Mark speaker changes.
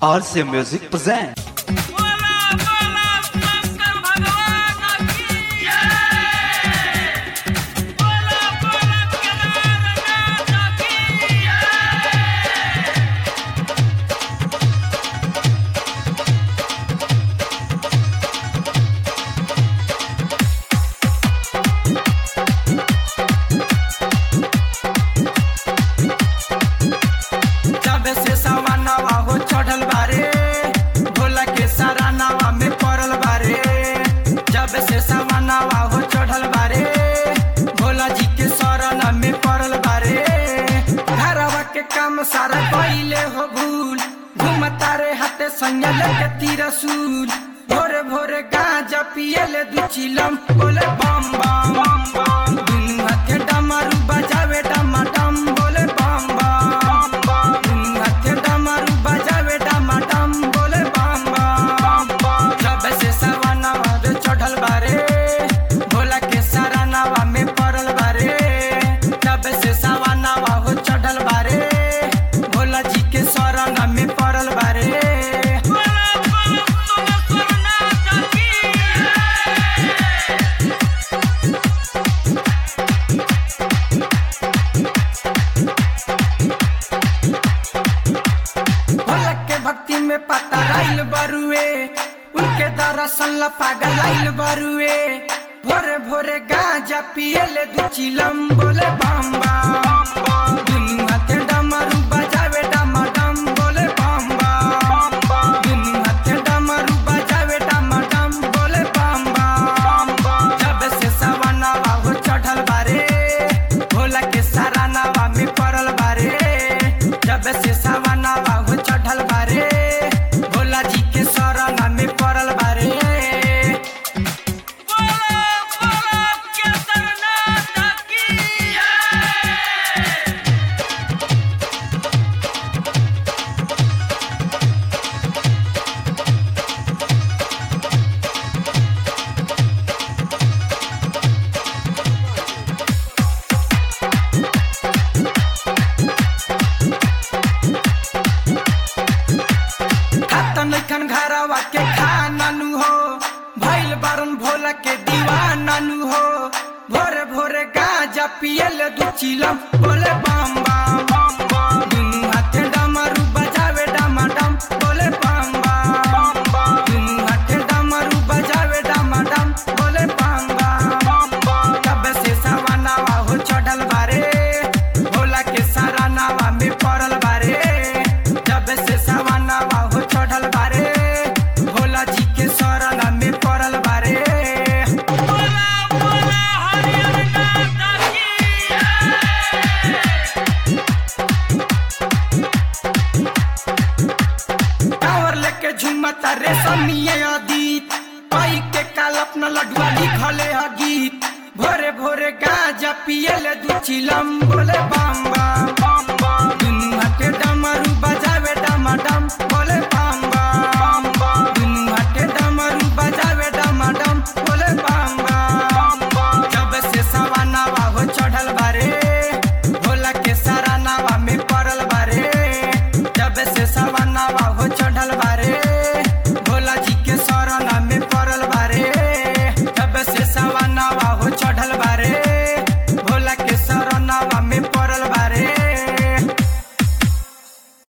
Speaker 1: RC Music present.
Speaker 2: बोला बोला शंकर भगवान की जय बोला बोला केदारनाथ की जय
Speaker 3: जब से सवानावा हो चढ़ल बारे भोला के सारा नावा में पड़ल बारे जब से सवानावा हो चढ़ल बारे भोला जी के शरण में पड़ल बारे घरवा के काम सारा कइले हो भूल घूमता रे हाथे संग लेके तिरसूल भोरे भोरे गांजा पियले दू चिलम बोले बम बम बम बम दुनू हाथे डमरू बजावे डमाडम बोले बम बम बम दुनू हाथे डमरू बजावे डमाडम बोले बम बम जब से सवानावा रे चढ़ल बारे भोला के सारा नावा में पड़ल बारे जब से सवानावा हो चढ़ल बारे भोला जी के शरण में पड़ल बारे
Speaker 2: बोला बोला सोमेश्वरनाथ की जय
Speaker 3: भोला के भक्ति में पता आइल बरुए उनके दरअसल ला पागल आइल बरुए भोरे भोरे गांजा पियले दू चिलम बोले बम बम दुनू हाथे डमरू बजावे डमाडम बोले बम बम दुनू हाथे डमरू बजावे डमाडम बोले बम बम जब से सवानावा हो चढ़ल बारे भोला के सारा नावा में पड़ल बारे जब से सवानावा हो चढ़ल बारे भोला जी के शरण में पड़ल बारे
Speaker 2: बोला बोला केदारनाथ की जय
Speaker 3: खाता नैखन घरवा के खाना नु हो भैल बारन भोला के दीवाना नु हो भोरे भोरे गांजा पियल दू चिलम बोले बम बम बम बम दुनू हाथे डमरू बजावे डमाडम बोले बम बम बम दुनू हाथे डमरू बजावे डमाडम बोले बम बम बम तब से सवानावा हो चढ़ल बारे भोला के सारा नावा में पड़ल बारे जब से सवानावा हो चढ़ल बारे भोला जी के शरण में पड़ल बारे
Speaker 2: बोला बोला हरिहरनाथ की
Speaker 3: टावर लेके झुमता रे समिया अदीत पाई के काल अपना लडुआ लिखले ह गीत भोरे भोरे गांजा पियले दू चिलम बोले बम बम बम बम दुनू हाथे डमरू बजा